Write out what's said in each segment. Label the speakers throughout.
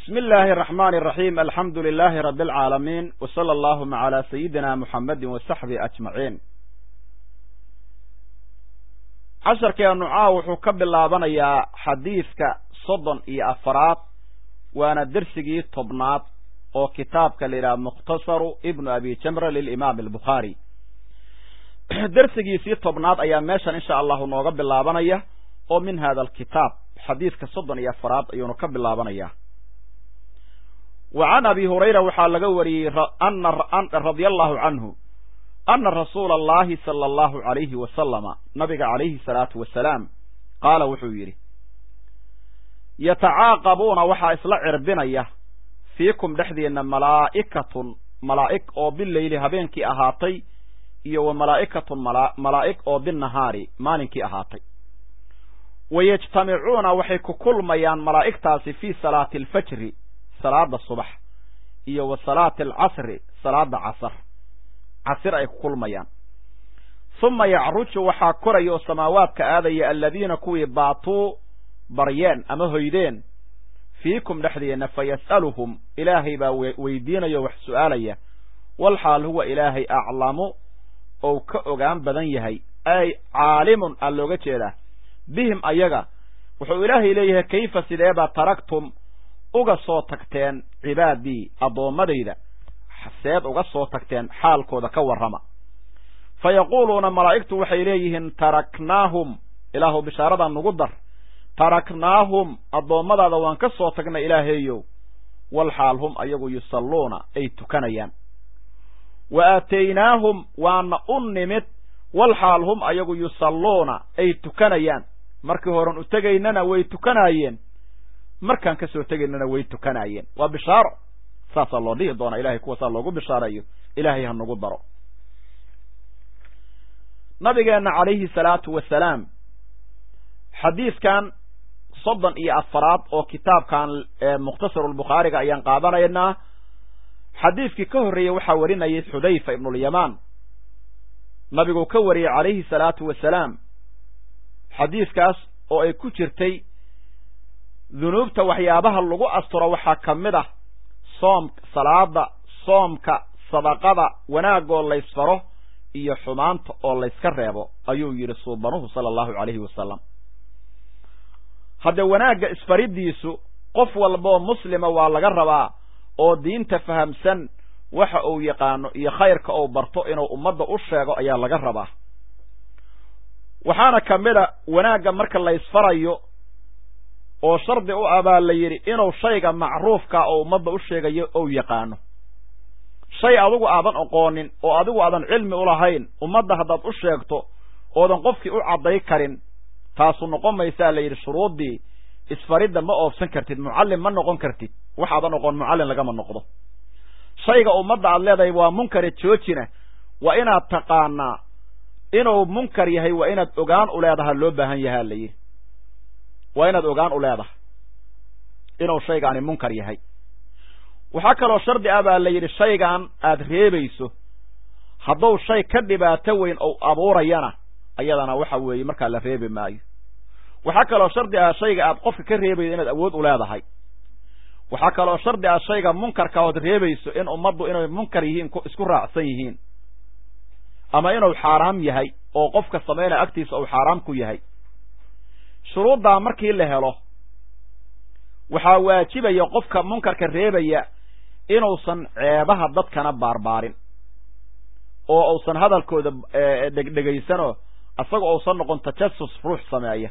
Speaker 1: bismi illaahi araxmaani araxiim alxamdu lilaahi rabbi alcaalamiin w sala allahuma calaa sayidina muxammadin wa saxbihi ajmaciin casharkeenu caaw wuxuu ka bilaabanayaa xadiidka soddon iyo afaraad waana dersigii tobnaad oo kitaabka la yidhaha mukhtasaru ibnu abi jamra lilimaam albukhaari dersigiisii tobnaad ayaa meeshan insha allahu nooga bilaabanaya oo min hada alkitaab xadiidka soddon iyo afaraad ayuunu ka bilaabanaya wa can abi hurayra waxaa laga wariyey radia allahu canhu ana rasuula allahi sala allahu alayhi wasalama nabiga calayhi salaatu wasalaam qaala wuxuu yidhi yatacaaqabuuna waxaa isla cirbinaya fiikum dhexdiinna malaa'ikatun malaa'ig oo bileyli habeenkii ahaatay iyo wa malaa'ikatun malaa'ig oo binnahaari maalinkii ahaatay wa yajtamicuuna waxay ku kulmayaan malaa'igtaasi fii salaati alfajri salaada subax iyo wa salaati alcasri salaada casar casir ay ku kulmayaan huma yacruju waxaa koraya oo samaawaadka aadaya aladiina kuwii baatuu baryeen ama hoydeen fiikum dhexdiinna fa yas'aluhum ilaahay baa weydiinaya o wax su'aalaya walxaal huwa ilaahay aclamu ou ka ogaan badan yahay ay caalimun aa looga jeedaa bihim ayaga wuxuu ilaahay leeyahay kayfa sideebaa taragtum uga soo tagteen cibaadii addoommadayda seed uga soo tagteen xaalkooda ka warrama fa yaquuluuna malaa'igtu waxay leeyihiin taraknaahum ilaahu bishaaradaa nugu dar taraknaahum addoommadaada waan ka soo tagnay ilaahaeyow walxaal hum ayagu yusalluuna ay tukanayaan wa aataynaahum waana u nimid walxaal hum ayagu yusalluuna ay tukanayaan markii horen u tegaynana way tukanaayeen markaan ka soo tegaynana way tukanaayeen waa bishaaro saasaa loo dhihi doonaa ilahay kuwasaa loogu bishaareeyo ilaahay ha nagu daro nabigeenna calayhi salaatu wasalaam xadiidkan soddon iyo afaraad oo kitaabkan mukhtasarulbukhaariga ayaan qaadanaynaa xadiidkii ka horreeyey waxaa warinayay xudayfa ibnulyamaan nabiguu ka wariyey calayhi salaatu wasalaam xadiidkaas oo ay ku jirtay dunuubta waxyaabaha lagu asturo waxaa ka mid ah soom salaada soomka sadaqada wanaagoo laysfaro iyo xumaanta oo layska reebo ayuu yidhi suubanuhu sala allahu calayhi wasalam haddee wanaagga isfaridiisu qof walbaoo muslima waa laga rabaa oo diinta fahamsan waxa uu yaqaano iyo khayrka uu barto inuu ummadda u sheego ayaa laga rabaa waxaana ka mid a wanaagga marka laysfarayo oo shardi u ah baa la yidhi inuu shayga macruufka oo ummadda u sheegayo ou yaqaano shay adigu aadan oqoonin oo adigu aadan cilmi u lahayn ummadda haddaad u sheegto oodan qofkii u cadday karin taasu noqon maysaa la yidhi shuruuddii isfaridda ma oofsan kartid mucallim ma noqon kartid waxaadan oqoon mucallin lagama noqdo shayga ummadda aad leedahay waa munkare joojina waa inaad taqaanaa inuu munkar yahay waa inaad ogaan u leedaha loo baahan yahaa la yidhi waa inaad ogaan u leedahay inuu shaygaani munkar yahay waxaa kaloo shardi ah baa la yidhi shaygan aad reebayso hadduu shay ka dhibaato weyn ou abuurayana ayadana waxa weeye markaa la reebi maayo waxaa kaloo shardi ah shayga aad qofka ka reebayso inaad awood u leedahay waxaa kaloo shardi ah shayga munkarka ood reebayso in ummaddu inay munkar yihiin isku raacsan yihiin ama inuu xaaraam yahay oo qofka samaynaya agtiisa uu xaaraam ku yahay shuruuddaa markii la helo waxaa waajibaya qofka munkarka reebaya inuusan ceebaha dadkana baarbaarin oo uusan hadalkooda dhegdhegaysanoo isaga uusan noqon tajasus ruux sameeya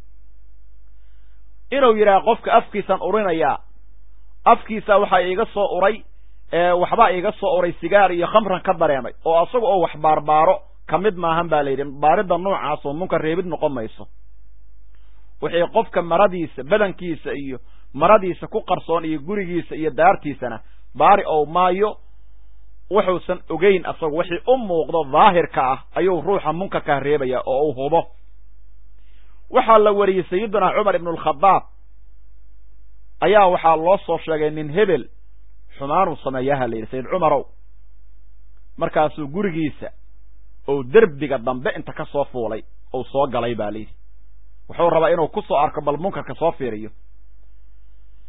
Speaker 1: inuu yidhaha qofka afkiisaan urinayaa afkiisa waxaa iiga soo uray waxbaa iiga soo uray sigaar iyo khamran ka dareemay oo isaga oo wax baarbaaro ka mid maahan baa la yidhi baaridda noocaas oo munkar reebid noqon mayso wixii qofka maradiisa badankiisa iyo maradiisa ku qarsoon iyo gurigiisa iyo daartiisana baari ow maayo wuxuusan ogeyn asagu wixii u muuqdo daahirka ah ayuu ruuxa munkarkaa reebaya oo uu hubo waxaa la wariyey sayidunaa cumar ibnu alkhadaab ayaa waxaa loo soo sheegay nin hebel xumaanuu sameeyaha la yidhi sayid cumarow markaasuu gurigiisa ou derbiga dambe inta ka soo fuulay ou soo galay baa layidhi wuxuu rabaa inuu ku soo arko bal munkarka soo fiiriyo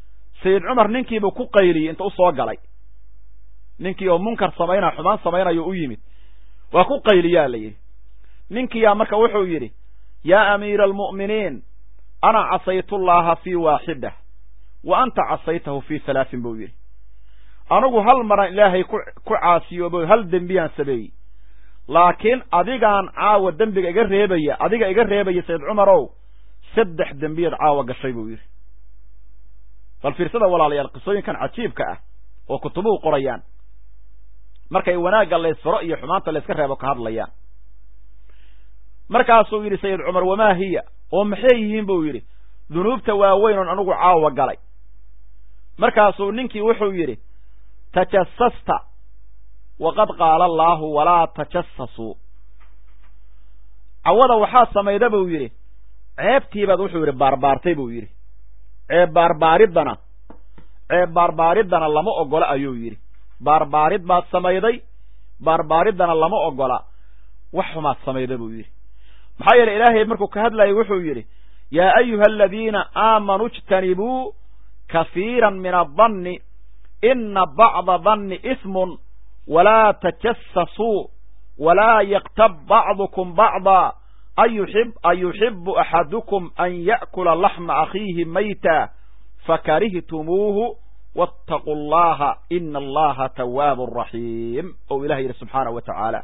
Speaker 1: sayid cumar ninkiibuu ku qayliyey inta u soo galay ninkii oo munkar samaynaya xumaan samaynayo u yimid waa ku qayliyaa la yidhi ninkiyaa marka wuxuu yidhi yaa amiira almu'miniin ana casaytullaaha fii waaxida wa anta casaytahu fii halaasin buu yidhi anigu hal maran ilaahay ku ku caasiyoobo hal dembiyaan sameeyey laakiin adigaan caawa dembiga iga reebaya adiga iga reebaya sayid cumarow saddex dembiyaed caawa gashay buu yidhi bal fiirsada walaalayaal qisooyinkan cajiibka ah oo kutubuhu qorayaan markay wanaagga laysfaro iyo xumaanta layska reebo ka hadlayaan markaasuu yidhi sayid cumar wamaa hiya oo maxay yihiin buu yidhi dunuubta waaweyn oon anigu caawa galay markaasuu ninkii wuxuu yidhi tajasasta waqad qaala allaahu walaa tajasasuu cawada waxaa samayda buu yidhi ceebtiibaad wuxuu yidhi baarbaartay buu yidhi ceeb baarbaaridana ceeb baarbaaridana lama ogola ayuu yidhi baarbaarid baad samayday baarbaaridana lama ogola wax xumaad samayda buu yidhi maxaa yeele ilaahay markuu ka hadlayay wuxuu yidhi yaa ayuha aladiina aamanuu ijtanibuu kafiiran min adanni ina bacda danni ismun walaa tajasasuu walaa yaktab bacdukum bacda ayuxibu axadukum an ya'kula laxma akhiihi mayta fakarihtumuuhu waataquu allaha ina allaha tawaabu raxiim ou ilah yidhi subxaanahu wa tacaala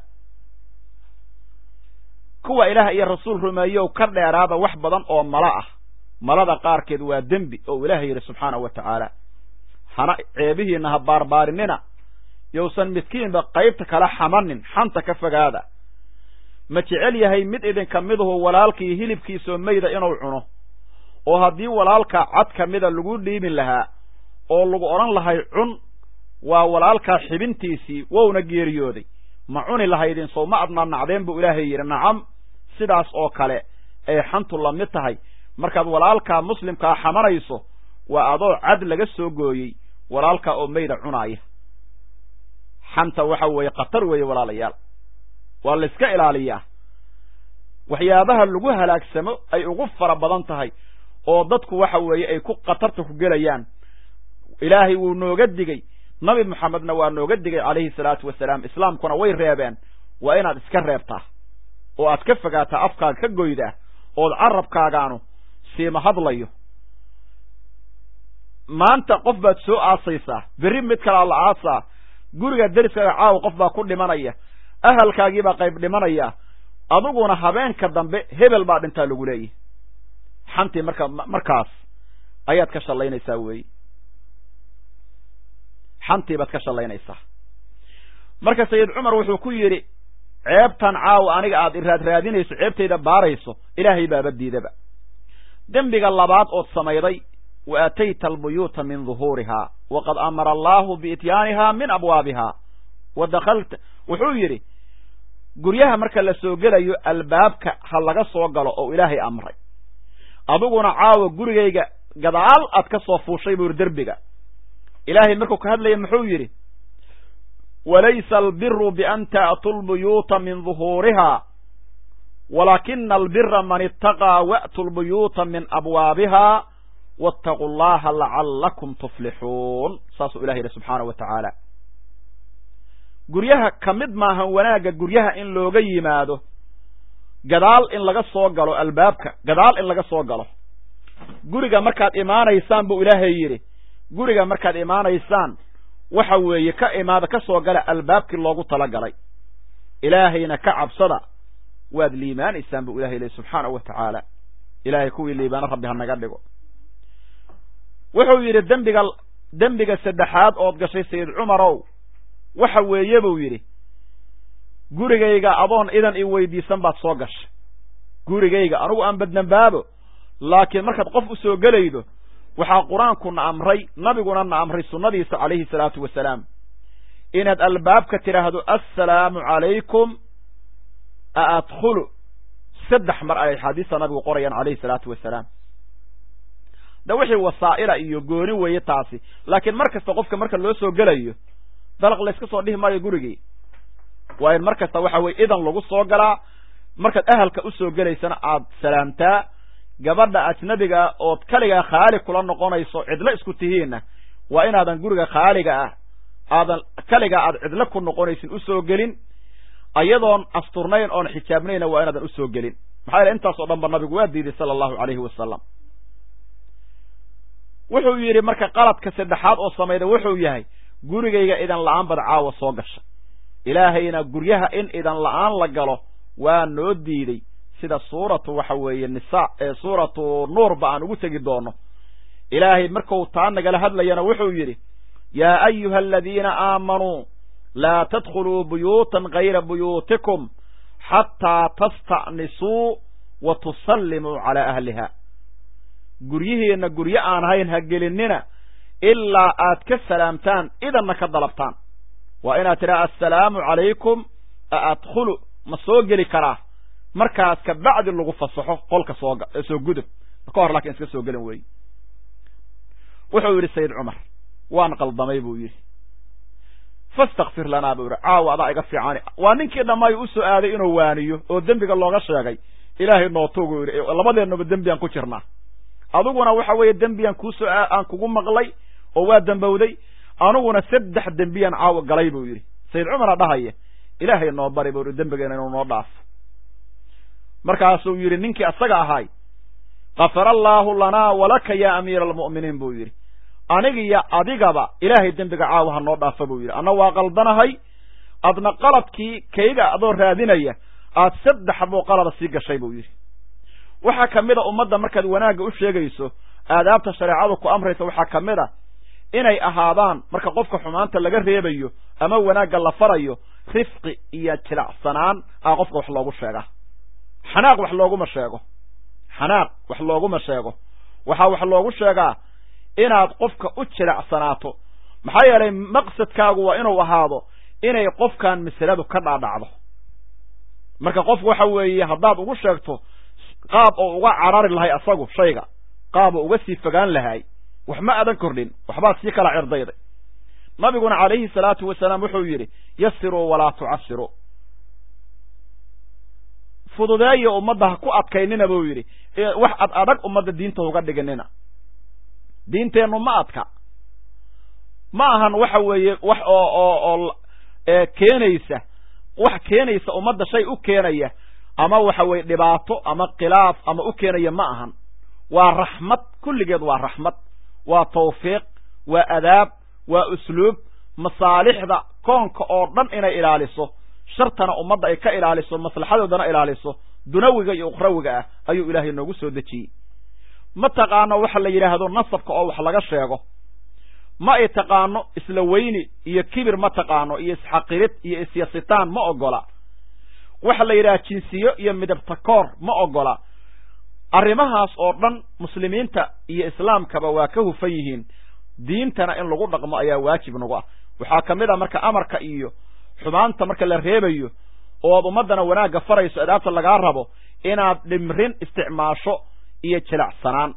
Speaker 1: kuwa ilaah iyo rasuul rumeeyow ka dheeraada wax badan oo malo ah malada qaarkeed waa dembi ou ilaah yidhi subxaanahu wa tacaala hana ceebihiina ha baarbaarinina yowsan midkiinba qaybta kala xamanin xanta ka fogaada ma jecel yahay mid idinka miduhu walaalkii hilibkiisoo mayda inuu cuno oo haddii walaalkaa cad ka mida lagu dhiibin lahaa oo lagu odhan lahay cun waa walaalkaa xibintiisii wowna geeriyooday ma cuni lahaydin sow ma adnaa nacdeen buu ilaahay yidhi nacam sidaas oo kale ay xantu la mid tahay markaad walaalkaa muslimkaa xamanayso waa adoo cad laga soo gooyey walaalkaa oo mayda cunaaya xanta waxa weeye khatar weeye walaalayaal waa layska ilaaliyaa waxyaabaha lagu halaagsamo ay ugu fara badan tahay oo dadku waxa weeye ay ku khatarta ku gelayaan ilaahay wuu nooga digey nabi moxamedna waa nooga digay calayhi salaatu wasalaam islaamkuna way reebeen waa inaad iska reebtaa oo aad ka fogaataa afkaaga ka goydaa ood carabkaagaanu siima hadlayo maanta qof baad soo aasaysaa berri mid kalaa la aasaa guriga deriskaaga caawa qof baa ku dhimanaya ahalkaagiibaa qayb dhimanaya adiguna habeenka dambe hebel baa dhintaa lagu leeyahy xantii marka markaas ayaad ka shallaynaysaa weeye xantii baad ka shallaynaysaa marka sayid cumar wuxuu ku yidhi ceebtan caawa aniga aad iraad raadinayso ceebtayda baarayso ilaahay baaba diidaba dembiga labaad ood samayday wa aatayta albuyuuta min duhuurihaa waqad amara allaahu biityaanihaa min abwaabihaa wa dakalta wuxuu yidhi guryaha marka la soo gelayo albaabka ha laga soo galo oo ilaahay amray adiguna caawa gurigayga gadaal aad ka soo fuushay buu yidhi derbiga ilaahay markuu ka hadlaya muxuu yidhi walaysa albiru bian ta'tuu lbuyuuta min duhuurihaa walaakina albira man itaqaa wa'tu lbuyuuta min abwaabihaa waataquu allaha lacallakum tuflixuun saasuu ilah yidhi subxaana wa tacaala guryaha ka mid maahan wanaagga guryaha in looga yimaado gadaal in laga soo galo albaabka gadaal in laga soo galo guriga markaad imaanaysaan buu ilaahay yidhi guriga markaad imaanaysaan waxa weeye ka imaada ka soo gala albaabkii loogu talagalay ilaahayna ka cabsada waad liimaanaysaan buu ilahay lehy subxaanahu wa tacaala ilaahay kuwii liibaano rabbi ha naga dhigo wuxuu yidhi dembiga dembiga saddexaad ood gashay sayid cumarow waxa weeye buu yidhi gurigayga adoon idan i weydiisan baad soo gashay gurigayga anugu aan badnambaabo laakiin markaad qof u soo gelaydo waxaa qur-aanku na amray nabiguna na amray sunnadiisa calayhi salaatu wasalaam inaad albaabka tidhaahdo assalaamu calaykum a adkhulu saddex mar ay axaadiista nabigu qorayaan calayhi salaatu wasalaam de wixii wasaa'ila iyo gooni weeye taasi laakiin mar kasta qofka marka loo soo gelayo dalaq layska soo dhihi maayo gurigii waa in mar kasta waxa weye idan lagu soo galaa markaad ahalka usoo gelaysana aad salaamtaa gabadha ajnabiga ood keligaa khaali kula noqonayso cidlo isku tihiinna waa inaadan guriga khaaliga ah aadan keligaa aad cidlo ku noqonaysin usoo gelin ayadoon asturnayn oon xijaabnayna waa inaadan usoo gelin maxaa yaele intaas oo dhan ba nabigu waa diiday sala allahu calayhi wasalam wuxuu yidhi marka qaladka saddexaad oo samayda wuxuu yahay gurigayga idan la-aan bad caawa soo gasha ilaahayna guryaha in idan la-aan la galo waa noo diiday sida suuratu waxa weeye nisa ee suuratu nuurba aan ugu tegi doono ilaahay markuu taa nagala hadlayana wuxuu yidhi yaa ayuha aladiina aamanuu laa tadkhuluu buyuutan gayra buyuutikum xataa tasta'nisuu wa tusallimuu calaa ahliha guryihiinna guryo aan hayn ha gelinina ilaa aad ka salaamtaan idanna ka dalabtaan waa inaad tidhaha assalaamu calaykum a adkhulu ma soo geli karaa markaas ka bacdi lagu fasaxo qolka soo soo gudub ka hor laakiin iska soo gelin weeye wuxuu yidhi sayid cumar waan qaldamay buu yidhi fastakfir lanaa buu yidhi caawa adaa iga fiicani waa ninkii dhammaay u soo aaday inuu waaniyo oo dembiga looga sheegay ilaahay nootugu yidhi labadeennuba dembiyaan ku jirnaa adiguna waxa weeye dembiyaan kuusoo aan kugu maqlay oo waa dembowday aniguna saddex dembiyaan caawa galay buu yidhi sayid cumara dhahaya ilaahay noo bari buu yidhi dembigeena inuu noo dhaafo markaasuu yidhi ninkii asaga ahaay kafara allaahu lanaa walaka yaa amiira almu'miniin buu yidhi anigiyo adigaba ilaahay dembiga caawa ha noo dhaafa buu yidhi anna waa qaldanahay adna qaladkii kayga adoo raadinaya aad saddex buu qalada sii gashay buu yidhi waxaa ka mid a ummadda markaad wanaagga u sheegayso aadaabta shareecadu ku amraysa waxaa ka mid a inay ahaadaan marka qofka xumaanta laga reebayo ama wanaagga la farayo rifqi iyo jilacsanaan aa qofka wax loogu sheegaa xanaaq wax looguma sheego xanaaq wax looguma sheego waxaa wax loogu sheegaa inaad qofka u jilacsanaato maxaa yeelay maqsadkaagu waa inuu ahaado inay qofkan masaladu ka dhaadhacdo marka qofku waxa weeye haddaad ugu sheegto qaab oo uga carari lahay asagu shayga qaab oo uga sii fogaan lahay wax ma adan kordhin waxbaad sii kala cirdayday nabiguna calayhi salaatu wasalaam wuxuu yidhi yasiruu walaa tucasiruu fududeeya ummadda ha ku adkaynina buu yidhi wax ad adag ummadda diinta uga dhiginina diinteennu ma adka ma ahan waxa weeye wax oo oo oo keenaysa wax keenaysa ummadda shay u keenaya ama waxa weeye dhibaato ama khilaaf ama u keenaya ma ahan waa raxmad kulligeed waa raxmad waa tawfiiq waa adaab waa usluub masaalixda koonka oo dhan inay ilaaliso shartana ummadda ay ka ilaaliso maslaxadoodana ilaaliso dunawiga iyo ukhrawiga ah ayuu ilaahay noogu soo dejiyey ma taqaano waxa la yidhaahdo nasabka oo wax laga sheego ma ay taqaano isla weyni iyo kibir ma taqaano iyo isxaqirid iyo isyasitaan ma ogola waxa la yidhaha jinsiyo iyo midabta koor ma ogola arrimahaas oo dhan muslimiinta iyo islaamkaba waa ka hufan yihiin diintana in lagu dhaqmo ayaa waajib nagu ah waxaa ka mid a marka amarka iyo xumaanta marka la reebayo ooad ummaddana wanaagga farayso adaabta lagaa rabo inaad dhimrin isticmaasho iyo jilacsanaan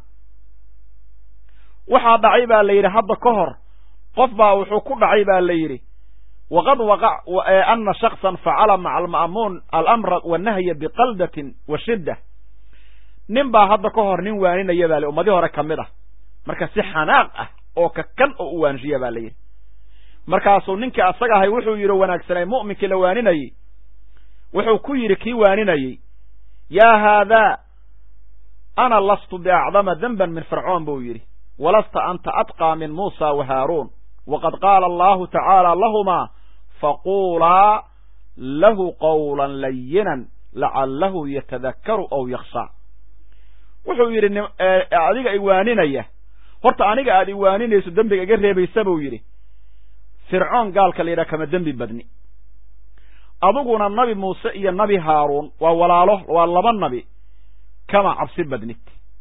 Speaker 1: waxaa dhacay baa la yidhi hadda ka hor qof baa wuxuu ku dhacay baa la yidhi waqad waqac ana shaksan facala maca alma'muun alamra wanahya biqaldatin wa shidda nin baa hadda ka hor nin waaninaya baa la ummadii hore ka mid ah marka si xanaaq ah oo kakan oo u waanshiya baa la yidhi markaasuu ninkii asaga ahay wuxuu yidhi wanaagsanay mu'minkii la waaninayey wuxuu ku yidhi kii waaninayey yaa haadaa ana lastu biacdama denban min fircoon buu yidhi walasta anta atqaa min muusa wa haaruun waqad qaala allahu tacaala lahumaa faquulaa lahu qawlan layinan lacallahu yatadakkaru aw yakhshaa wuxuu yidhi adiga iwaaninaya horta aniga aad iwaaninayso dembiga iga reebaysa buu yidhi fircoon gaalka la yidhaha kama dembi badni adiguna nabi muuse iyo nabi haaruun waa walaalo waa laba nabi kama cabsi badnid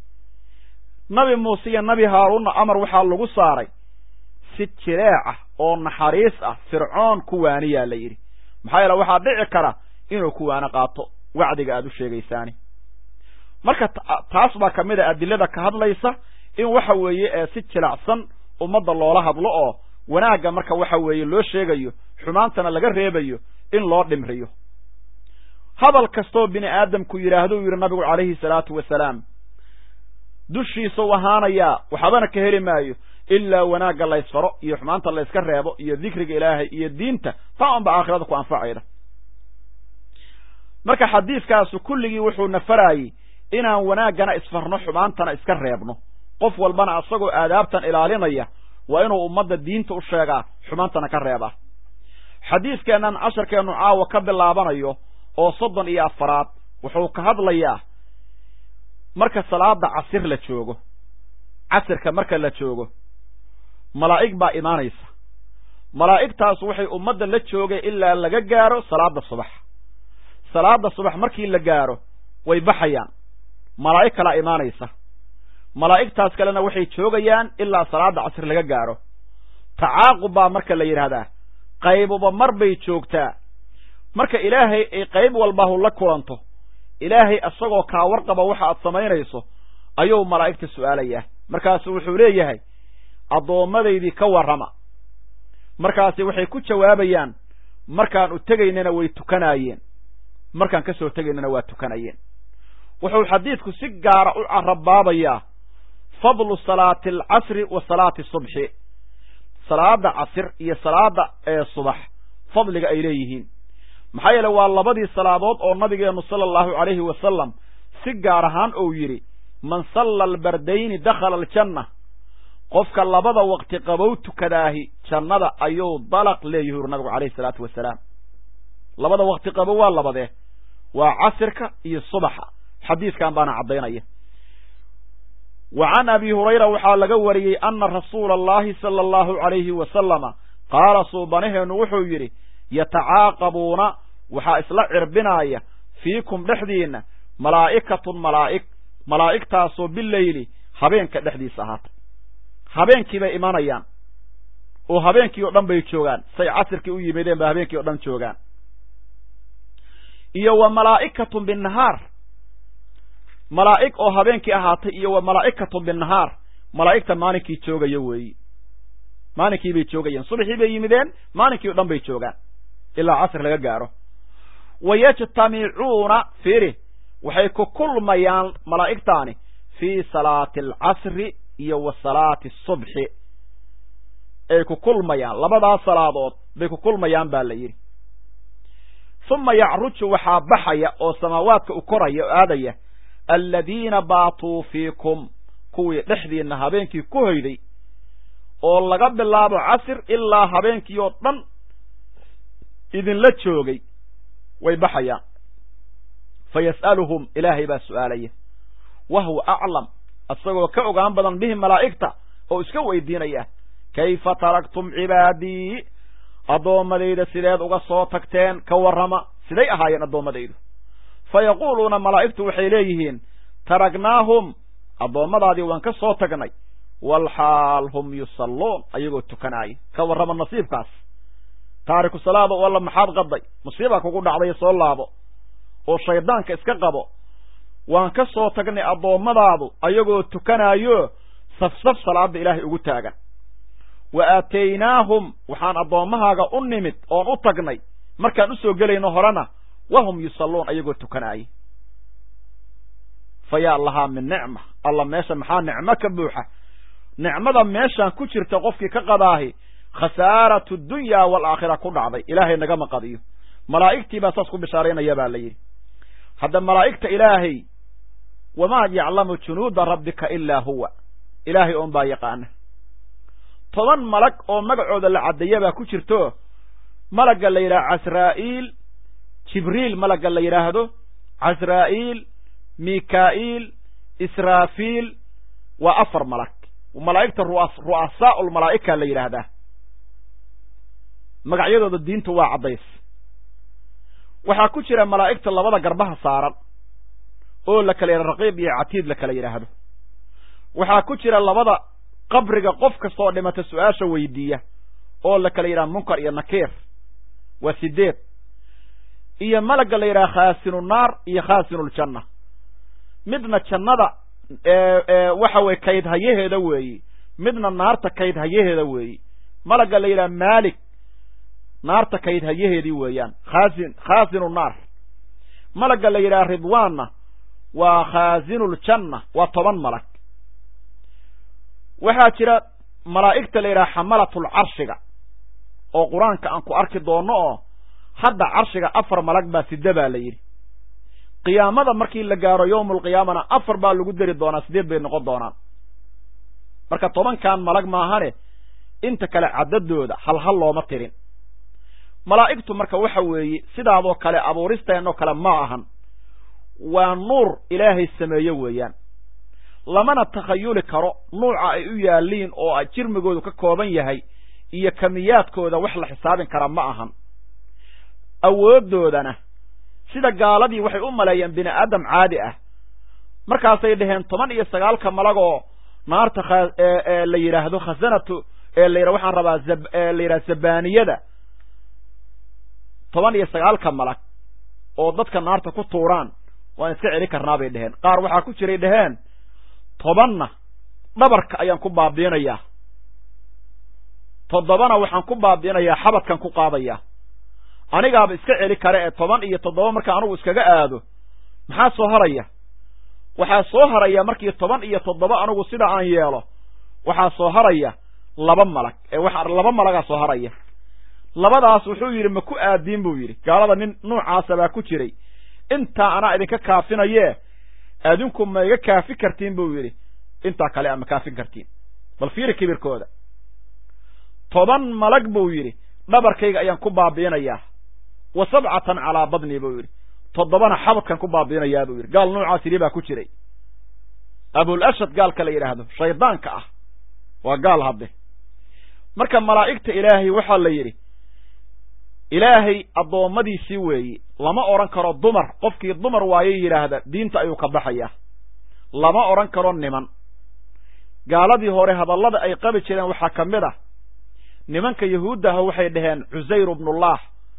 Speaker 1: nabi muuse iyo nabi haaruunna amar waxaa lagu saaray si jireec ah oo naxariis ah fircoon ku waaniyaa la yidhi maxaa yeele waxaa dhici kara inuu ku waano qaato wacdiga aad u sheegaysaani marka taas baa ka mid a adilada ka hadlaysa in waxa weeye ee si jilacsan ummadda loola hadlo oo wanaagga marka waxa weeye loo sheegayo xumaantana laga reebayo in loo dhimriyo hadal kastoo bini aadamku yidhaahdo u yidhi nabigu calayhi salaatu wasalaam dushiisau ahaanayaa waxbana ka heli maayo ilaa wanaagga laysfaro iyo xumaanta layska reebo iyo dikriga ilaahay iyo diinta taa unba aakhirada ku anfacayda marka xadiiskaasu kulligii wuxuu nafarayey inaan wanaaggana isfarno xumaantana iska reebno qof walbana asagoo aadaabtan ilaalinaya waa inuu ummadda diinta u sheegaa xumaantana ka reebaa xadiiskeennan casharkeennu caawa ka bilaabanayo oo soddon iyo afaraad wuxuu ka hadlayaa marka salaada casir la joogo casirka marka la joogo malaa'ig baa imaanaysa malaa'igtaas waxay ummadda la joogay ilaa laga gaaro salaada subax salaada subax markii la gaaro way baxayaan malaa'ig kalaa imaanaysa malaa'igtaas kalena waxay joogayaan ilaa salaada casir laga gaaro tacaaqub baa marka la yidhaahdaa qaybuba mar bay joogtaa marka ilaahay ay qayb walbahu la kulanto ilaahay isagoo kaa warqaba waxa aad samaynayso ayuu malaa'igta su'aalayaa markaasu wuxuu leeyahay addoomadaydii ka warrama markaasi waxay ku jawaabayaan markaan u tegaynana way tukanaayeen markaan ka soo tegaynana waa tukanayeen wuxuu xadiidku si gaara u carabaabayaa fadlu salaati alcasri wa salaati subxi salaada casir iyo salaada ee subax fadliga ay leeyihiin maxaa yeele waa labadii salaadood oo nabigeennu sala allahu calayhi wasalam si gaar ahaan uu yidhi man salla albardayni dakhala aljanna qofka labada waqti qabow tukadaahi jannada ayuu dalaq leeyahi uri nabigu calayhi salaatu wasalaam labada waqti qabow waa labadee waa casirka iyo subaxa xadiiskan baana caddaynaya wa can abi hurayra waxaa laga wariyey ana rasuula allahi sala allahu calayhi wasalama qaala suubanaheennu wuxuu yidhi yatacaaqabuuna waxaa isla cirbinaaya fiikum dhexdiinna malaa'ikatun malaa'ig malaa'igtaasoo bileyli habeenka dhexdiisa ahaatay habeenkii bay imanayaan oo habeenkii oo dhan bay joogaan say casirkii u yimideen ba habeenkii o dhan joogaan iyo wa malaa'ikatun binnahaar malaa'ig oo habeenkii ahaatay iyo wa malaa'ikatun binnahaar malaa'igta maalinkii joogaya weeyi maalinkii bay joogayeen subaxii bay yimideen maalinkii o dhan bay joogaan ilaa casr laga gaaro wa yajtamicuuna fiiri waxay ku kulmayaan malaa'igtaani fii salaati alcasri iyo wa salaati asubxi ay ku kulmayaan labadaas salaadood bay ku kulmayaan baa la yidhi uma yacruju waxaa baxaya oo samaawaadka u koraya oo aadaya aladiina baatuu fiikum kuwii dhexdiinna habeenkii ku hoyday oo laga bilaabo casir ilaa habeenkii oo dhan idinla joogay way baxayaan fa yas'aluhum ilaahay baa su'aalaya wa huwa aclam isagoo ka ogaan badan bihi malaa'igta oo iska weydiinaya kayfa taraktum cibaadii addoommadayda sideed uga soo tagteen ka warrama siday ahaayeen addoommadaydu fa yaquuluuna malaa'igtu waxay leeyihiin taragnaahum addoommadaadii waan ka soo tagnay walxaal hum yusalluun ayagoo tukanaaya ka warrama nasiibkaas taariku salaada oo alla maxaad qaday musiibaa kugu dhacday soo laabo oo shaydaanka iska qabo waan ka soo tagnay addoommadaadu ayagoo tukanaayo safsaf salaada ilaahay ugu taagan wa aataynaahum waxaan addoommahaaga u nimid oon u tagnay markaan usoo gelayno horena wahum yusalluun ayagoo tukanaaya fa yaa lahaa min nicma alla meesha maxaa nicmo ka buuxa nicmada meeshaan ku jirta qofkii ka qadaahi khasaaratu dunya waalaakhira ku dhacday ilaahay nagama qadiyo malaa'igtii baa saas ku bishaaraynaya baa la yidhi hadda malaa'igta ilaahay wamaa yaclamu junuuda rabbika ilaa huwa ilaahay oon baa yaqaana toban malag oo magacooda la caddeeya baa ku jirto malagga la yidhaha casraa'iil jibriil malagga la yidhaahdo casraa'iil mikaa'iil israafiil waa afar malag malaa'igta ru'asaa'u lmalaa'ika la yidhaahdaa magacyadooda diintu waa caddays waxaa ku jira malaa'igta labada garbaha saaran oo la kala yidhaha raqiib iyo catiid la kala yidhaahdo waxaa ku jira labada qabriga qof kastaoo dhimata su-aasha weydiiya oo la kala yidhaha munkar iyo nakiir waa sideed iyo malagga la yidhaha khaasinu naar iyo khaasinuljanna midna jannada waxa weye kayd hayaheeda weeyi midna naarta kayd hayaheeda weeyi malagga la yidhaha maalik naarta kayd hayaheedii weeyaan khaasin khaasinu naar malagga la yidhaha ridwaanna waa khaasinuljanna waa toban malag waxaa jira malaa'igta la yidhaha xamalatul carshiga oo qur-aanka aan ku arki doonno oo hadda carshiga afar malag baa sida baa la yidhi qiyaamada markii la gaaro yowmulqiyaamana afar baa lagu dari doonaa sideed bay noqon doonaan marka tobankan malag maahane inta kale caddadooda hal hal looma tirin malaa'igtu marka waxa weeye sidaadoo kale abuuristeenoo kale ma ahan waa nuur ilaahay sameeye weeyaan lamana takhayuli karo nuuca ay u yaalliin oo jirmigoodu ka kooban yahay iyo kamiyaadkooda wax la xisaabin kara ma ahan awooddoodana sida gaaladii waxay u maleeyeen bini aadam caadi ah markaasay dhaheen toban iyo sagaalka malagoo naarta la yidhaahdo khasanatu la yidha waxaan rabaa la yidhaha zabaniyada toban iyo sagaalka malag oo dadka naarta ku tuuraan waan iska celi karnaa bay dheheen qaar waxaa ku jiray dheheen tobanna dhabarka ayaan ku baabiinayaa toddobana waxaan ku baabiinayaa xabadkan ku qaadayaa anigaaba iska celi kare ee toban iyo toddoba marka anugu iskaga aado maxaa soo haraya waxaa soo haraya markii toban iyo toddoba anugu sida aan yeelo waxaa soo haraya laba malag ee waxa laba malagaa soo haraya labadaas wuxuu yidhi ma ku aadiin buu yidhi gaalada nin nuucaasa baa ku jiray intaa anaa idinka kaafinayee adinku ma iga kaafi kartiin buu yidhi intaa kale ama kaafin kartiin bal fiiri kibirkooda toban malag buu yidhi dhabarkayga ayaan ku baabiinayaa wa sabcatan calaa badni buu yidhi toddobana xabadkan ku baabiinayaa buu yidhi gaal noocaas yidhi baa ku jiray abul ashad gaalka la yidhaahdo shaydaanka ah waa gaal hadde marka malaa'igta ilaahay waxaa la yidhi ilaahay addoommadiisii weeye lama odhan karo dumar qofkii dumar waayo yidhaahda diinta ayuu ka baxayaa lama odhan karo niman gaaladii hore hadallada ay qabi jireen waxaa ka mid ah nimanka yahuudda ah waxay dhaheen cusayr ibnullah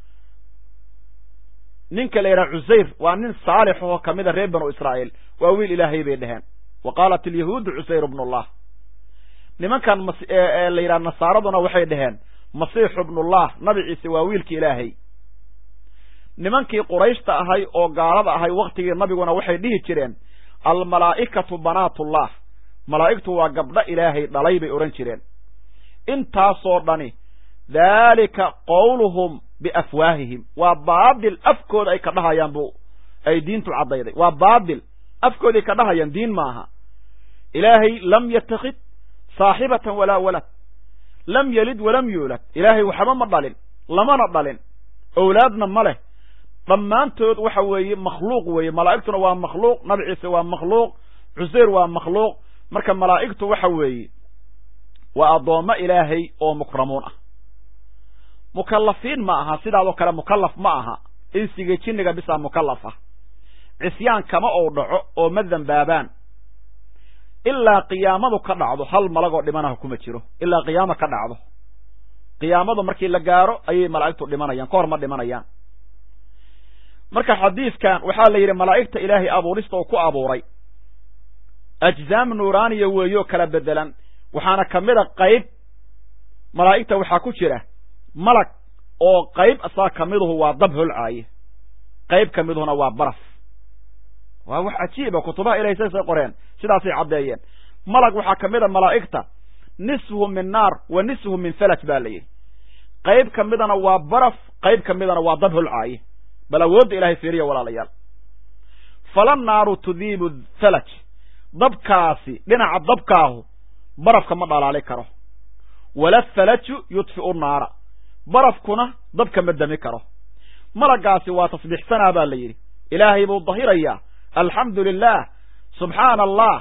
Speaker 1: ninka la yidhaha cusayr waa nin saalix oo ka mid a reer banu israa'iil waa wiil ilaahay bay dhaheen wa qaalat alyahuudu cusayr ibnullah nimankan la yidhaha nasaaraduna waxay dhaheen masiixu ibnullah nabi ciise waa wiilki ilaahay nimankii qurayshta ahay oo gaalada ahay wakhtigii nabiguna waxay dhihi jireen almalaa'ikatu banaatullah malaa'igtu waa gabdho ilaahay dhalay bay odhan jireen intaasoo dhani daalika qowluhum biafwaahihim waa baadil afkooda ay ka dhahayaan bu ay diintu caddayday waa baadil afkooday ka dhahayaan diin maaha ilaahay lam yatakid saaxibatan walaa walad lam yelid walam yuulad ilaahay waxba ma dhalin lamana dhalin owlaadna ma leh dhammaantood waxa weeye makhluuq weeye malaa'igtuna waa makhluuq nabi ciise waa makhluuq cuseyr waa makhluuq marka malaa'igtu waxa weeye waa addoommo ilaahay oo mukramuun ah mukallafiin ma aha sidaadoo kale mukallaf ma aha insiga jinniga bisaa mukallaf ah cisyaan kama ou dhaco oo ma dembaabaan ilaa qiyaamadu ka dhacdo hal malagoo dhimanaha kuma jiro ilaa qiyaama ka dhacdo qiyaamadu markii la gaaro ayay malaa'igtu dhimanayaan ka hor ma dhimanayaan marka xadiidkan waxaa la yidhi malaa'igta ilaahay abuurista oo ku abuuray ajzaam nuuraaniya weeyoo kala bedelan waxaana ka mid a qayb malaa'igta waxaa ku jira malag oo qayb asaa ka miduhu waa dab holcaaye qayb ka miduhuna waa baraf waa wax cajiiba kutubaha ilahay saasay qoreen sidaasay caddeeyeen malag waxaa ka mid a malaa'igta nisfuhu min naar wa nisfuhu min falaj baa la yidhi qayb ka midana waa baraf qayb ka midana waa dab holcaaye bal awoodda ilahay fiiriya walaalayaal fala naaru tudiibu falaj dabkaasi dhinaca dabkaahu barafka ma dhalaali karo wala falaju yudfi'u naara barafkuna dabka ma dami karo malagaasi waa tasbiixsanaa baa la yidhi ilaahay buu dahirayaa alxamdu lilah subxaana allah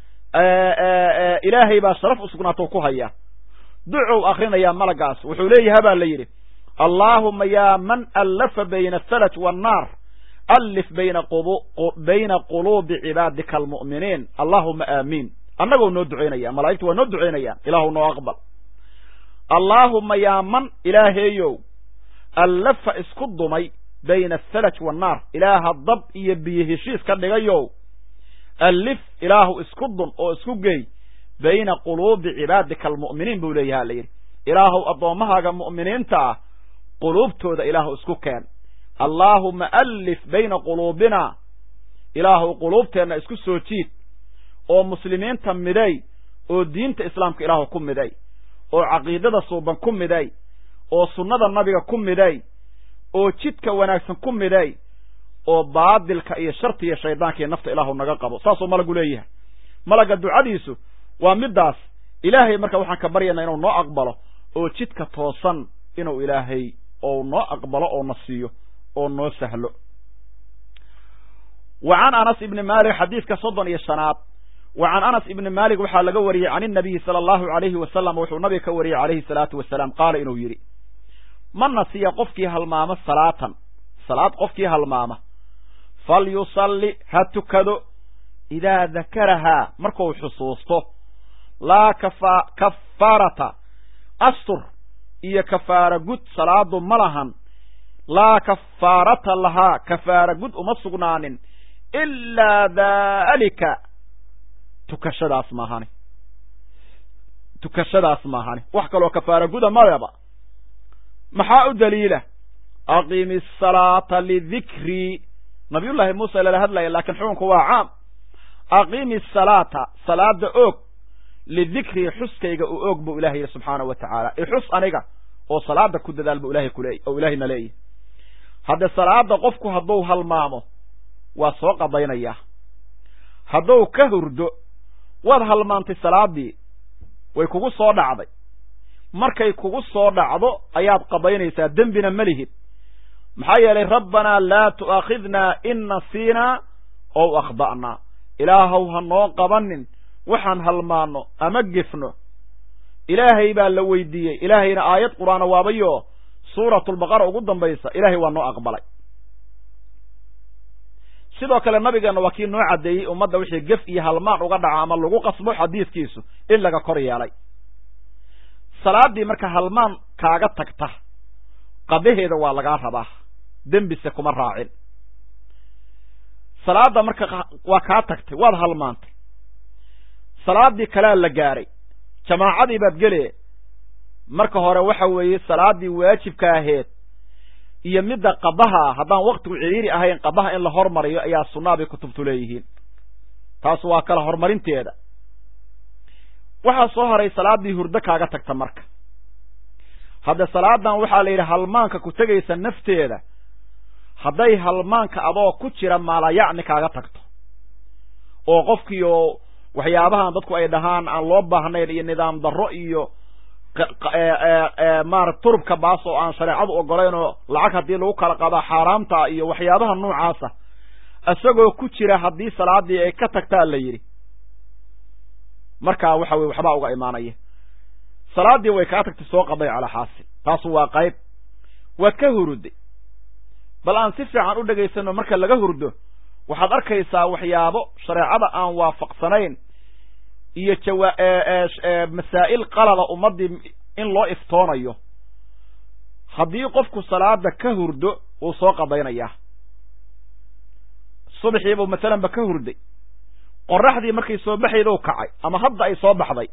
Speaker 1: ilaahay baa sharaf u sugnaato ku haya ducow akrinayaa malagaas wuxuu leeyaha baa la yidhi allaahuma yaa man allafa bayna afalaj waannaar allif bayna bayna quluubi cibaadika almu'miniin allaahuma aamiin annagoo noo ducaynaya malaa'igtu waa noo ducaynayaan ilaahu noo aqbal allaahuma yaa man ilaaheeyow allafa isku dumay bayna afalaj waannaar ilaaha dab iyo biyo heshiis ka dhigayow allif ilaahu isku dun oo isku geey bayna quluubi cibaadika almu'miniin buu leeyaha la yidhi ilaahuw addoommahaaga mu'miniinta ah quluubtooda ilaahu isku keen allaahuma allif bayna quluubina ilaahuw quluubteenna isku soo jiid oo muslimiinta midey oo diinta islaamka ilaahu ku miday oo caqiidada suuban ku miday oo sunnada nabiga ku miday oo jidka wanaagsan ku miday oo baadilka iyo sharti iyo shaydaanka iyo nafta ilaahu naga qabo saasuu malagu leeyahay malagga ducadiisu waa middaas ilaahay marka waxaan ka baryaynaa inuu noo aqbalo oo jidka toosan inuu ilaahay ou noo aqbalo oo na siiyo oo noo sahlo wa can anas ibni malik xadiidka soddon iyo shanaad wa can anas ibni malik waxaa laga wariyey can inabiyi sala allahu alayhi wasalam wuxuu nabiga ka wariyey calayhi salaatu wasalaam qaala inuu yidhi ma nasiya qofkii halmaamo salaatan salaad qofkii halmaama falyusalli ha tukado idaa dakarahaa markuu xusuusto laa kafa kafaarata astur iyo kafaara gud salaadu ma lahan laa kafaarata lahaa kafaara gud uma sugnaanin ilaa daalika tukashadaas maahani tukashadaas maahani wax kaloo kafaara guda madaba maxaa u daliila aqimi asalaata lidikrii nabiyullaahi muuse lala hadlaya laakiin xukunku waa caam aqimi asalaata salaada oog lidikrii xuskayga u oog buu ilahay yidhi subxaanahu wa tacaala ixus aniga oo salaada ku dadaal buu ilahay kuleey oo ilaahayna leeyahy hadde salaada qofku hadduu halmaamo waa soo qadaynayaa hadduu ka hurdo waad halmaantay salaadii way kugu soo dhacday markay kugu soo dhacdo ayaad qadaynaysaa dembina ma lihid maxaa yeelay rabbanaa laa tu'aakhidnaa in nasiinaa ow akhda'naa ilaahow ha noo qabanin waxaan halmaanno ama gefno ilaahay baa la weydiiyey ilaahayna aayad qur'aana waabayo suuratulbaqara ugu dambaysa ilaahay waa noo aqbalay sidoo kale nabigeenna waa kii noo caddeeyey ummadda wixii gef iyo halmaan uga dhaco ama lagu qasbo xadiidkiisu in laga kor yeelay salaaddii marka halmaan kaaga tagta qadaheeda waa lagaa rabaa dembise kuma raacin salaadda marka waa kaa tagtay waad halmaantay salaaddii kalea la gaaray jamaacadii baad gelee marka hore waxa weeye salaaddii waajibka aheed iyo midda qabaha haddaan waktigu ciriiri ahayn qabaha in la hormariyo ayaa sunnaa bay kutubtu leeyihiin taas waa kala horumarinteeda waxaa soo haray salaaddii hurdo kaaga tagta marka hadde salaadan waxaa la yidhi halmaanka ku tegaysa nafteeda hadday halmaanka adoo ku jira maalayacni kaaga tagto oo qofkii oo waxyaabahan dadku ay dhahaan aan loo baahnayn iyo nidaam darro iyo maarata turubka baas oo aan shareecadu ogolayn oo lacag haddii lagu kala qadaa xaaraamta iyo waxyaabaha noocaasa isagoo ku jira haddii salaadii ay ka tagtaa la yidhi markaa waxa weye waxbaa uga imaanaya salaaddii way kaa tagtay soo qaday calaa xaasil taasu waa qayb waad ka huruday bal aan si fiican u dhegaysano marka laga hurdo waxaad arkaysaa waxyaabo shareecada aan waafaqsanayn iyo jawa masaa'il qalada ummaddii in loo iftoonayo haddii qofku salaada ka hurdo wuu soo qadaynayaa subaxiibuu masalanba ka hurday qoraxdii markay soo baxaydou kacay ama hadda ay soo baxday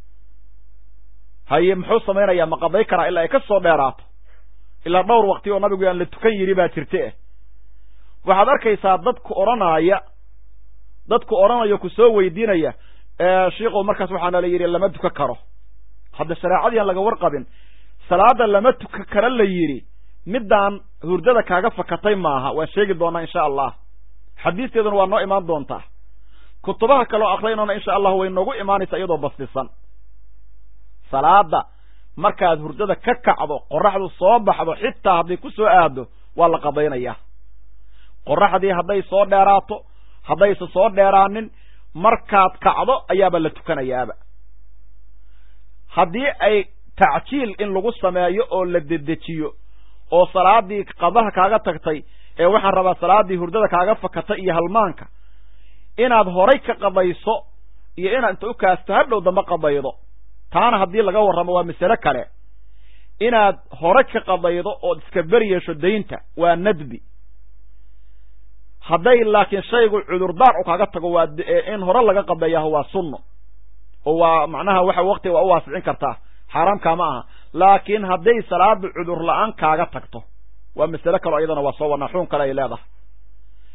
Speaker 1: haye muxuu samaynayaa ma qaday karaa ilaa ay ka soo dheeraato ilaa dhowr waqti oo nabigu aan la tukan yidhi baa jirte eh waxaad arkaysaa dadku odhanaaya dadku odhanayo ku soo weydiinaya shiikow markaas waxaana la yidhi lama tukan karo hadda shareecadii aan laga warqabin salaada lama tukan karo la yidhi middaan hurdada kaaga fakatay maaha waan sheegi doonaa insha allah xadiisteeduna waa noo imaan doontaa kutubaha kaloo akrinaona insha allah way noogu imaanaysaa iyadoo basdisan salaada markaad hurdada ka kacdo qoraxdu soo baxdo xitaa hadday ku soo aado waa la qadaynayaa qoraxdii hadday soo dheeraato haddayse soo dheeraanin markaad kacdo ayaaba la tukanayaaba haddii ay tacjiil in lagu sameeyo oo la dedejiyo oo salaadii qadaha kaaga tagtay ee waxaan rabaa salaaddii hurdada kaaga fakatay iyo halmaanka inaad horay ka qadayso iyo inaad inta u kaasto hadhow damba qadaydo taana haddii laga warramo waa masale kale inaad hore ka qadaydo ood iska beri yeesho daynta waa nadbi hadday laakiin shaygu cudurdaar u kaaga tago waa in hore laga qadeeyaho waa sunno oo waa macnaha waxa waktiga waa u waasicin kartaa xaaraamkaa ma aha laakiin hadday salaada cudur la-aan kaaga tagto waa masale kaleo iyadana waa soo wadnaa xuun kale ay leedahay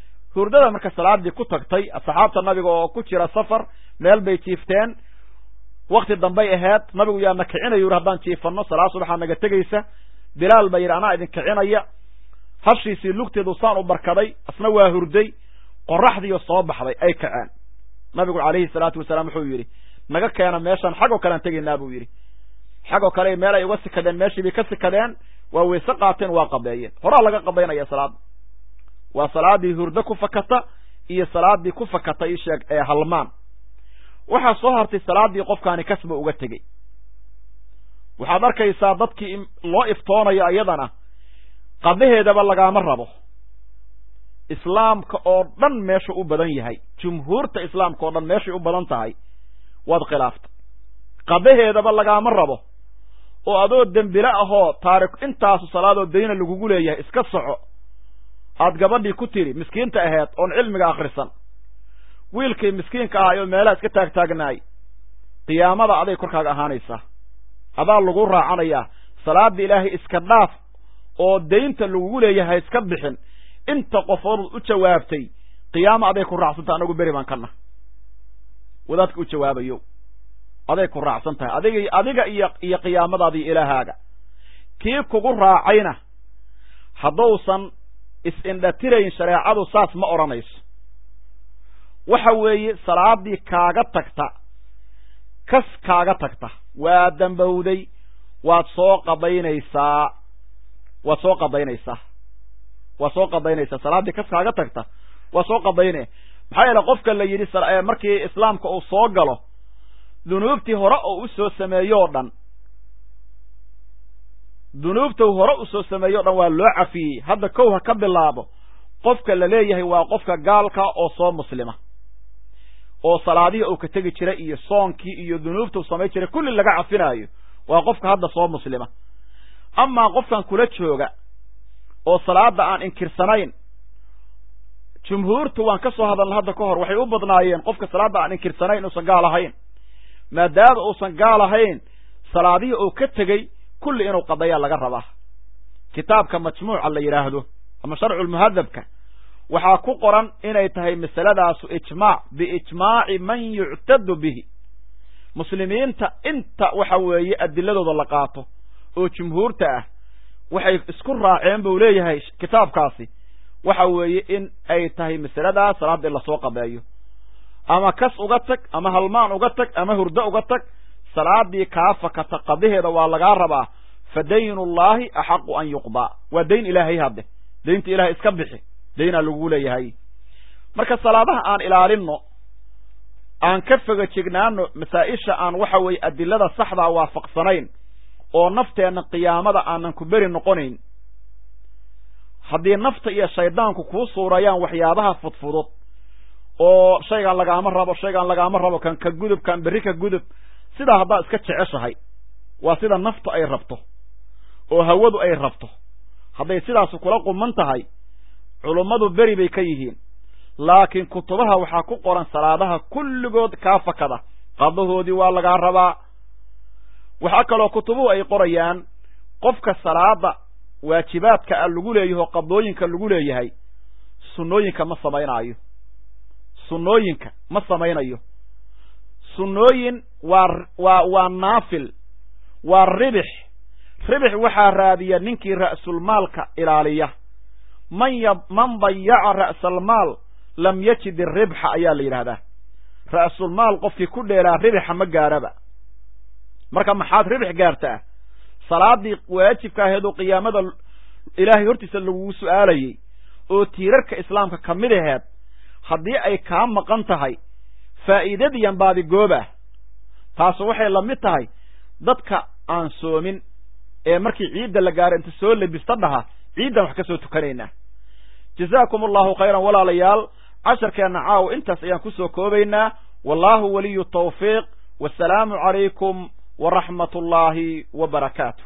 Speaker 1: hurdada marka salaadii ku tagtay asxaabta nabiga oo ku jira safar meel bay jiifteen wakti dambay ahayd nabigu yaa na kicinayo yuri haddaan jiifanno salaad subaxaa naga tegaysa bilaal baa yidhi anaa idin kicinaya hashiisii lugteedu saan u barkaday asna waa hurday qoraxdiiyo soo baxday ay kaceen nabigu calayhi salaatu wasalaam wuxuu yidhi naga keena meeshaan xagoo kalean tegaynaa buu yidhi xagoo kale meel ay uga sikadeen meeshii bay ka sikadeen waa weyse qaateen waa qabeeyeen horaa laga qabaynaya salaada waa salaadii hurdo ku fakata iyo salaadii ku fakata ii sheeg ee halmaan waxaa soo hartay salaadii qofkaani kasba uga tegey waxaad arkaysaa dadkii loo iftoonayo iyadana qadaheedaba lagaama rabo islaamka oo dhan meesha u badan yahay jumhuurta islaamka oo dhan meeshay u badan tahay waad khilaaftay qadaheedaba lagaama rabo oo adoo dembile ahoo taarik intaasu salaadoo dayna lagugu leeyahay iska soco aad gabadhii ku tidhi miskiinta aheed oon cilmiga akhrisan wiilkii miskiinka ahay oo meelaha iska taagtaagnaay qiyaamada aday korkaaga ahaanaysaa adaa lagu raacanayaa salaada ilaahay iska dhaaf oo daynta lagugu leeyahay iska bixin inta qofood u jawaabtay qiyaama aday ku raacsantah anagu beri baan kana wadaadka u jawaabayo aday ku raacsan tahay adiga adiga iyo iyo qiyaamadaadii ilaahaaga kii kugu raacayna haddousan is-indhatirayn shareecadu saas ma odhanayso waxa weeye salaadii kaaga tagta kas kaaga tagta waa dambowday waad soo qadaynaysaa waad soo qadaynaysaa waad soo qadaynaysaa salaaddii kas kaaga tagta waa soo qadaynaya maxaa yeele qofka la yidhi markii islaamka uu soo galo dunuubtii hore oo u soo sameeyo o dhan dunuubta hore u soo sameeyo o dhan waa loo cafiyey hadda kow ha ka bilaabo qofka la leeyahay waa qofka gaalka oo soo muslima oo salaadihii uu ka tegi jiray iyo soonkii iyo dunuubta uu samayn jiray kulli laga cafinaayo waa qofka hadda soo muslima amaa qofkan kula jooga oo salaada aan inkirsanayn jumhuurtu waan ka soo hadalna hadda ka hor waxay u badnaayeen qofka salaadda aan inkirsanayn inuusan gaal ahayn maadaama uusan gaal ahayn salaadihii uu ka tegey kulli inuu qadayaa laga rabaa kitaabka majmuuca la yidhaahdo ama sharculmuhadabka waxaa ku qoran inay tahay masaladaasu ijmaac biijmaaci man yuctadu bihi muslimiinta inta waxa weeye adiladooda la qaato oo jumhuurta ah waxay isku raaceen buu leeyahay kitaabkaasi waxa weeye in ay tahay masaladaas salaada in lasoo qabeeyo ama kas uga tag ama halmaan uga tag ama hurdo uga tag salaadii kaa fakata qadaheeda waa lagaa rabaa fa daynullahi axaqu an yuqdaa waa dayn ilaahay hadde daynta ilahay iska bixi daynaa lagu leeyahay marka salaadaha aan ilaalinno aan ka foga jegnaano masaa-isha aan waxa weeye adilada saxdaa waafaqsanayn oo nafteenna qiyaamada aanan ku beri noqonayn haddii nafta iyo shaydaanku kuu suurayaan waxyaabaha fudfudud oo shaygaan lagaama rabo shaygaan lagaama rabo kan ka gudub kan berri ka gudub sidaa haddaad iska jeceshahay waa sida naftu ay rabto oo hawadu ay rabto hadday sidaasu kula quman tahay culummadu beri bay ka yihiin laakiin kutubaha waxaa ku qoran salaadaha kulligood kaa fakada qadahoodii waa lagaa rabaa waxaa kaloo kutubuhu ay qorayaan qofka salaada waajibaadka a lagu leeyaho qadooyinka lagu leeyahay sunnooyinka ma samaynaayo sunnooyinka ma samaynayo sunnooyin waa waa waa naafil waa ribix ribix waxaa raadiya ninkii ra'sulmaalka ilaaliya man y man dayaca ra'salmaal lam yajid iribxa ayaa la yidhaahdaa ra'sulmaal qofkii ku dheelaa ribixa ma gaaraba marka maxaad ribix gaartaa salaadii waajibka aheed oo qiyaamada ilaahay hortiisa lagugu su'aalayey oo tiirarka islaamka ka mid aheed haddii ay kaa maqan tahay faa'iidadiyan baadigooba taasu waxay la mid tahay dadka aan soomin ee markii ciidda la gaaro inta soo lebista dhaha ciiddan wax ka soo tukanaynaa jazaakum allahu khayran walaalayaal casharkeenna caawa intaas ayaan ku soo koobaynaa wallahu waliyu tawfiiq wasalaamu calaykum waraxmat ullaahi wa barakaatu